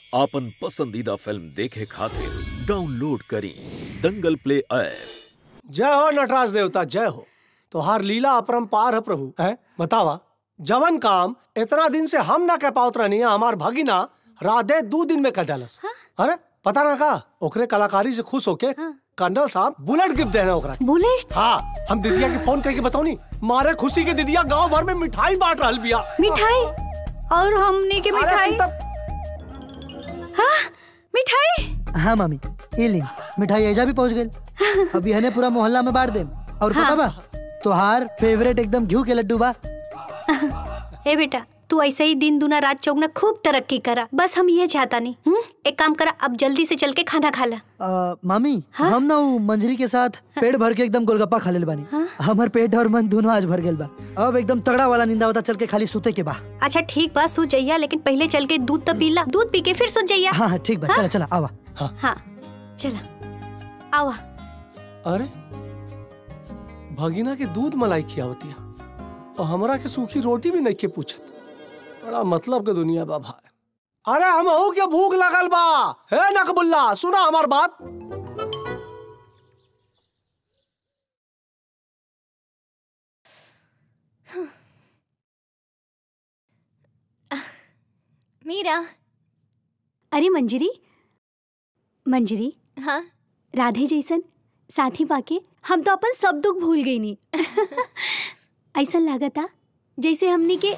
आपन पसंदीदा फिल्म देखे खातिर डाउनलोड करी दंगल प्ले ऐप जय हो नटराज देवता जय हो तोहार लीला अपरंपार है प्रभु है बतावा जवन काम इतना दिन से हम ना कह पावत रहनी हमार भगिना राधे दो दिन में कर देलस अरे पता ना का ओकरे कलाकारी से खुश होके कर्नल साहब बुलेट गिफ्ट देना ओकरा बुलेट हाँ हम दीदिया के फोन करके बताओ मारे खुशी के दीदिया गांव भर में मिठाई बांट रहल बिया मिठाई और हमने के अरे मिठाई तू तब हाँ मिठाई हाँ मामी ये ली मिठाई ऐजा भी पहुंच गई अभी हने पूरा मोहल्ला में बांट दे और पता बा तोहार फेवरेट एकदम घी के लड्डू बा ए बेटा तू ऐसे ही दिन दुना रात चौगना खूब तरक्की करा बस हम ये चाहता नहीं हम्म? एक काम करा अब जल्दी से चल के खाना खा ला आ, मामी हम ना उ मंजरी के साथ पेट भर के एकदम गोलगप्पा खा लेल बानी हमर पेट और मन दोनों आज भर गेल बा अब एकदम तगड़ा वाला नींदा होता चल के खाली सूते के बा अच्छा ठीक बा सो जइया लेकिन पहले चल के दूध तो पीला दूध पी के फिर सो जइया हाँ हाँ ठीक बा चला चला आवा हाँ चला आवा अरे भगिना के दूध मलाई खियावतिया और हमरा के सूखी रोटी भी नहीं के पूछत बड़ा मतलब के दुनिया बा भाई अरे हम हो के भूख लगल बा हे नकबुल्ला सुना हमार बात मीरा अरे मंजरी मंजरी हाँ राधे जैसन साथी पाके हम तो अपन सब दुख भूल गई नी ऐसा लागता जैसे हमनी के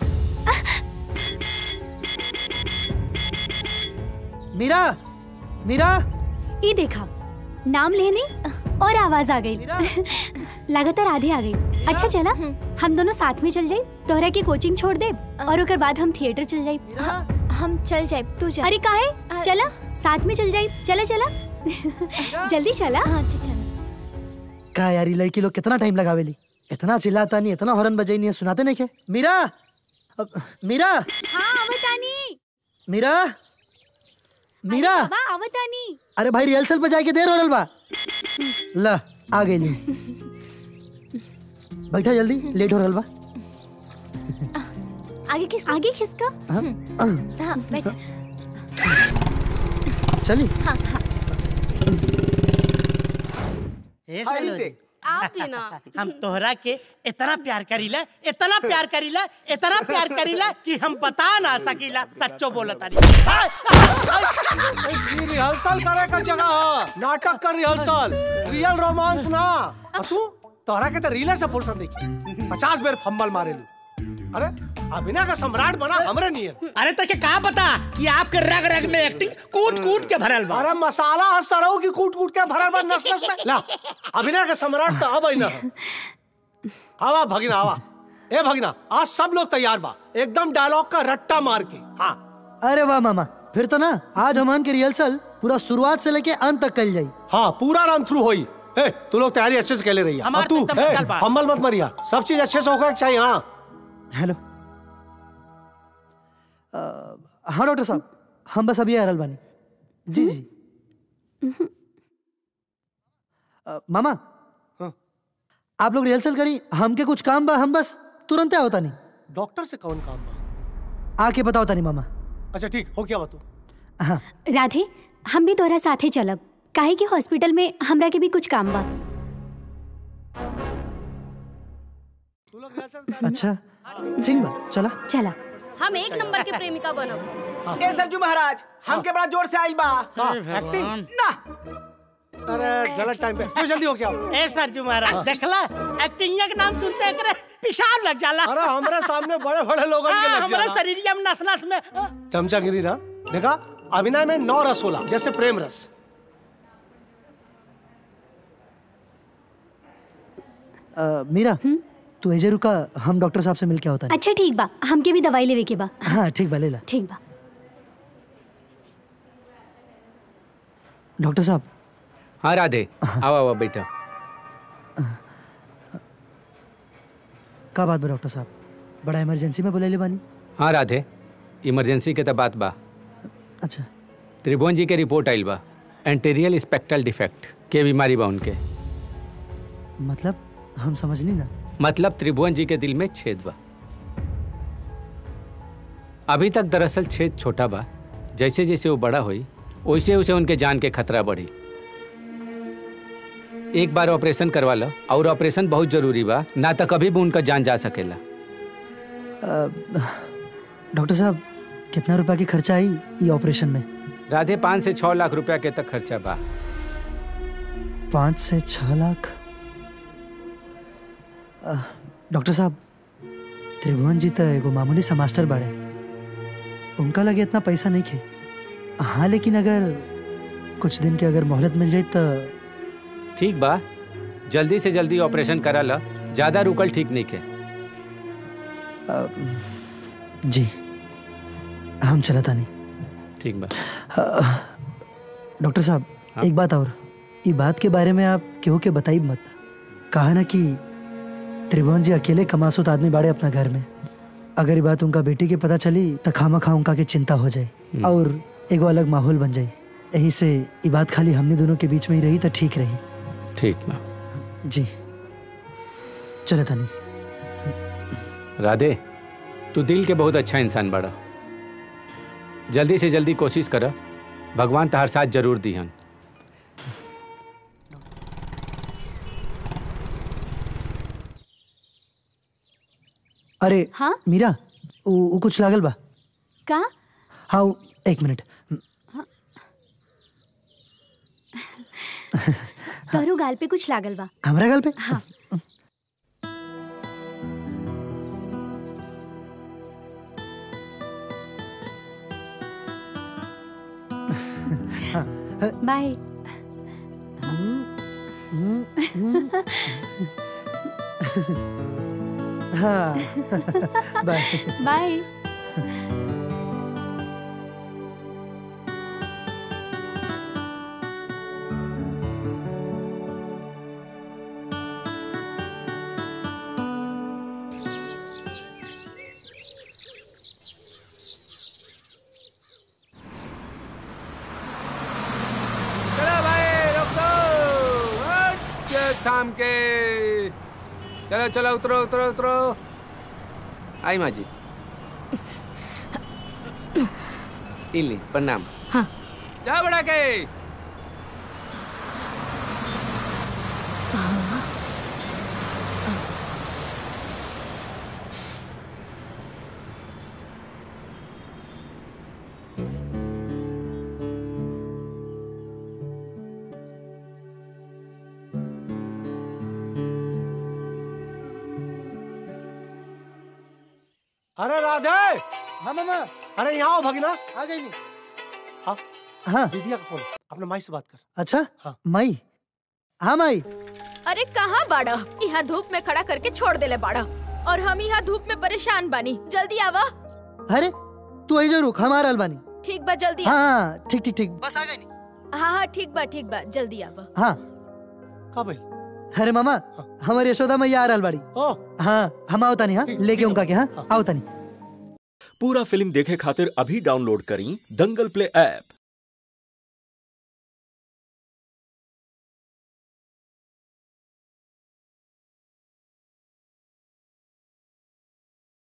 मीरा मीरा ये देखा नाम लेने और आवाज आ गई लगातार आधे आ गई अच्छा चला हम दोनों साथ में चल जाए तोहरा की कोचिंग छोड़ दे और ओकर बाद हम थिएटर चल जाए मीरा हम चल जाए तू जा अरे काहे चला साथ में चल जाए चला चला जल्दी चला हाँ अच्छा चल का यार ये लड़की लोग कितना टाइम लगावेली इतना चिल्लाता नहीं इतना हॉर्न बजाई नहीं है, सुनाते नहीं के मीरा अब- मीरा हाँ आवतानी मीरा मीरा बाबा आवतानी अरे भाई रिहर्सल पे जाके देर हो रहा बा ला आ गई ली बैठा जल्दी लेट हो रहा बा आगे किस आगे किसका हाँ, हाँ, हाँ बैठ चली ए सलोनी, आप ही ना हम तोहरा के इतना प्यार करीला इतना प्यार करीला इतना प्यार करीला कि हम बता ना सकीला सच्चो बोला तारी ये रिहर्सल करे का जगह है नाटक कर रिहर्सल रियल रोमांस ना और तू तोहरा के तो रीले से फुर्सत देखी पचास बेर फंबल मारे लू अरे अभिनय का सम्राट बना हमरे नियर अरे तो के कहा बता कि आपके रग रग में एक्टिंग कूट कूट के भरल बा अरे मसाला है सरऊ की कूट कूट के भरल बा नस नस में ला अभिनय का सम्राट तो अब ही ना है। आवा भगिना आवा ए भगिना आज सब लोग तैयार बा एकदम डायलॉग का रट्टा मार के हाँ अरे वाह मामा फिर तो ना आज हमन के रिहर्सल पूरा शुरुआत से लेके अंत तक कल जाई हाँ पूरा रन थ्रू होई ए तू लोग तैयारी अच्छे से कैले रही है हमार और तू तो एकदम ए, निकल बा। फंबल मत मरिया सब चीज अच्छे से होकर चाहिए हाँ हेलो अ, हाँ डॉक्टर साहब हम बस अभी आ रहल बानी जी जी अ, मामा हाँ। आप लोग रिहर्सल करी हमके कुछ काम बा हम बस तुरंत होता नहीं डॉक्टर से कौन काम बा आके बताओ तानी मामा अच्छा ठीक हो क्या बा तू हाँ राधे हम भी तोहरा साथे चलब काहे कि हॉस्पिटल में हमरा के भी कुछ काम बा तू लोग रिहर्सल अच्छा ठीक बा चला चला हम एक नंबर के प्रेमिका बनब ए सरजू महाराज हमके बड़ा जोर से आइल बा एक्टिंग ना अरे गलत टाइम पे चल जल्दी हो क्या ए सरजू महाराज देखला एक्टिंग के नाम सुनते एकरे पेशाब लग जाला अरे हमारे सामने बड़े बड़े लोग हाँ, हमारे शरीर में नस नस में चमचागिरी ना देखा अभिनय में नौ रस होला जैसे प्रेम रस अ, मीरा तू एजे रुका हम डॉक्टर साहब से मिल के होता अच्छा ठीक बा हमके भी दवाई लेवे के बा हाँ ठीक बा ले ला ठीक बा डॉक्टर साहब हाँ राधे आओ आओ बेटा का बात बा डॉक्टर साहब बड़ा इमरजेंसी में बोले बानी हाँ राधे इमरजेंसी के तो बात बा अच्छा त्रिभुवन जी के रिपोर्ट आइल बा एंटेरियल स्पेक्ट्रल डिफेक्ट के बीमारी बा उनके मतलब हम समझनी ना मतलब त्रिभुवन जी के दिल में छेद बा अभी तक दरअसल छेद छोटा बा जैसे जैसे वो बड़ा हुई वैसे वैसे उनके जान के खतरा बढ़ी एक बार ऑपरेशन करवा लो और ऑपरेशन बहुत जरूरी बा ना तो कभी भी उनका जान जा सकेला डॉक्टर साहब कितना रुपया की खर्चा आई ये ऑपरेशन में राधे पाँच से छः लाख रुपया के तक खर्चा बा पाँच से छः लाख अ, डॉक्टर साहब त्रिभुवन जी तो एगो मामूली सा मास्टर बाड़े उनका लगे इतना पैसा नहीं खे हाँ लेकिन अगर कुछ दिन के अगर मोहलत मिल जाए तो ठीक बा जल्दी से जल्दी ऑपरेशन करा लो ज़्यादा रुकल ठीक नहीं के अ, जी हम चलता नहीं ठीक बा डॉक्टर साहब हाँ? एक बात और ये बात के बारे में आप केहू के बताई मत कहा ना कि त्रिभुवन जी अकेले कमासुत आदमी बाड़े अपना घर में अगर ये बात उनका बेटी के पता चली तो खामा खा उनका के चिंता हो जाए और एगो अलग माहौल बन जाए यही से ये बात खाली हमने दोनों के बीच में ही रही तो ठीक रही ठीक बा जी चले तनी राधे तू दिल के बहुत अच्छा इंसान बड़ा जल्दी से जल्दी कोशिश कर भगवान तहार साथ जरूर दिहन अरे हाँ मीरा वो वो कुछ लागल बा का हाँ वो- एक मिनट तोहरो गाल पे कुछ लागल बा हमारा गल पे हाँ बाय हाँ बाय बाय चलो भाई रोक दो ओके, थाम के चलो चलो उतरो उतरो उतरो आई माँ जी इली प्रणाम हाँ। जा बड़ा के अरे राधे हाँ मामा अरे यहाँ आओ भगना आ गई नहीं हाँ हाँ दीदिया का फोन अपने माई से बात कर अच्छा हाँ। माई हाँ माई अरे कहाँ बाड़ा यहाँ धूप में खड़ा करके छोड़ देले बाड़ा और हम यहाँ धूप में परेशान बानी जल्दी आवा अरे तू आई जरूर हम आ रहल बानी ठीक बा जल्दी हाँ आवा हाँ ठीक ठीक ठीक बस आ गई नहीं हाँ हाँ ठीक बा ठीक बा जल्दी आवा हाँ का भाई अरे मामा हमारे यशोदा मैया आ रहल बाड़ी ओ हाँ हम आओ तानी हाँ ठीक- लेके ठीक उनका के हाँ हाँ। आओ तानी पूरा फिल्म देखे खातिर अभी डाउनलोड करी दंगल प्ले ऐप